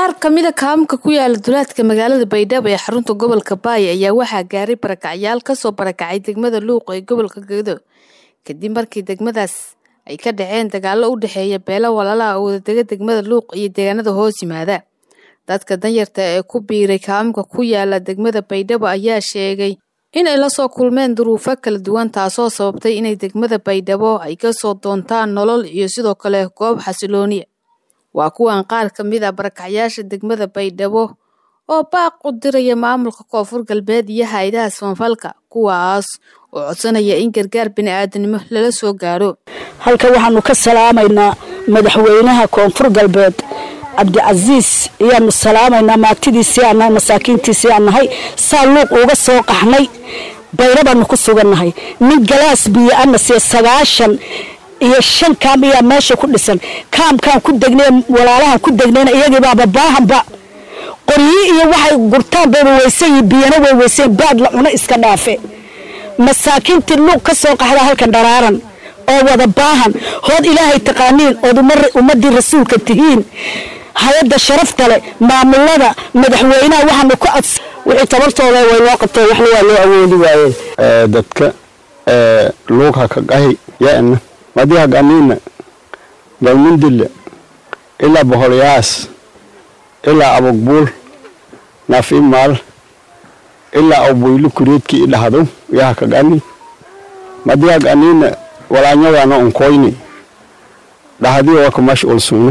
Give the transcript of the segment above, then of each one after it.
qaar kamida kaamka ku yaala duleedka magaalada baydhabo ee xarunta gobolka baay ayaa waxaa gaaray barakacyaal kasoo barakacay degmada luuq ee gobolka gedo kadib markii degmadaas ay ka dhaceen dagaalo u dhexeeya beelo walaalaha oo wadadega degmada luuq iyo deegaanada hoos yimaada dadka danyarta ee ku biiray kaamka ku yaala degmada baydhabo ayaa sheegay inay lasoo kulmeen duruufo kala duwan taasoo sababtay inay degmada baydhabo ay kasoo doontaan nolol iyo sidoo kale goob xasilooniya waa kuwan qaar ka mid a barakacyaasha degmada baydhabo oo baaq u diraya maamulka koonfur galbeed iyo hay-adaha samafalka kuwaas oo codsanaya in gargaar bini-aadanimo lala soo gaaro halkan waxaanu ka salaamaynaa madaxweynaha koonfur galbeed cabdicasiis ayaanu salaamaynaa maagtidiisii aan nahay masaakiintiisii aan nahay saa luuq uga soo qaxnay bayra baanu ku sugannahay nin galaas biyo ana siya sagaashan iyo shan kaam ayaa meesha ku dhisan kaamkaan ku degnay walaalahan ku degnayna iyagiibaaba baahanba qoryi iyo waxay gurtaan bayba weysan yihin biyana way weysan baad la cuno iska dhaafe masaakiintii luuq ka soo qaxda halkan dharaaran oo wada baahan hood ilaahay taqaaniin ood ummadii rasuulka tihiin hay-adda sharafta leh maamulada madaxweynaha waxaanu ku ads wixii tabartooda way loo qabteen waxna waa loo awoodi waayeen dadka luugha ka qahi yana madiha ganiina galmundille ilaa boholyaas ilaa abogbuul nafimaal ilaa awboylu kureedkii idhahdo yaha ka gani madiha ganiina walaanyadana unkoyni dhahadii waka mashul sugna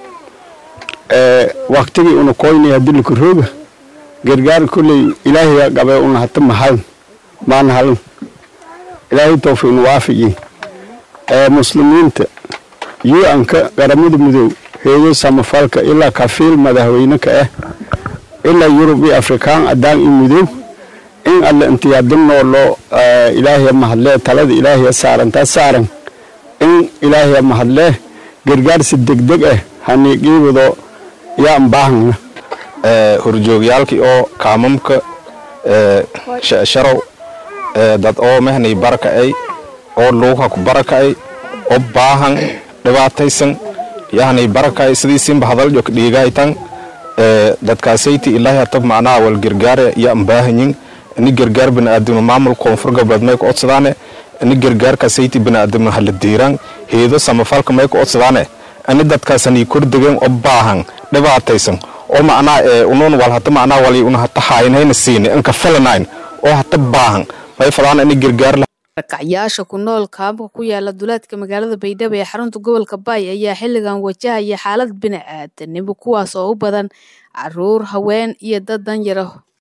waktigii una koyni hadilika rooga gargaar kulley ilaahiya gabe una hata mahalan maana halan ilaahay tawfiin waafigi muslimiinta yu-anka qaramada midow heeyo samafalka ilaa kafiil madaxweyneka ah ilaa yurub iyo afrikaan adaan iyo midow in alle intiyaadinoo loo ilaahiya mahadlee talada ilaahiya saarantaa saaran in ilaahiya mahadlee gargaarsi degdeg ah haniiqiibado yaan baahana horjoogyaalkii oo kaamamka sharow dad oo mehnay baraka'ay oo luuqa ku baraka'ay oo baahan dhibaataysan yahnay baraka'ay sidiisinba hadaljo ka dhiigaytan dadkaasayti ilaahi hatab macnaha wal gargaare yaan baahanyin ini gargaar bini'aadamno maamul koonfur galbeed may ku odsadaane ini gargaarkaasayti bini'aadamno hala diiraan heedo samafalka may ku odsadaane ini dadkaasanii kordegeen oo baahan dhibaataysan oo macnaha unuun wal hata macnaha wali una hata haynayna siine inka filanayn oo hata baahan may fadaan ini gargaar barakacyaasha ku nool kaamka ku yaala duleedka magaalada baydhabo ee xarunta gobolka baay ayaa xilligan wajahaya xaalad bini-aadanimo kuwaas oo u badan caruur haween iyo dad danyara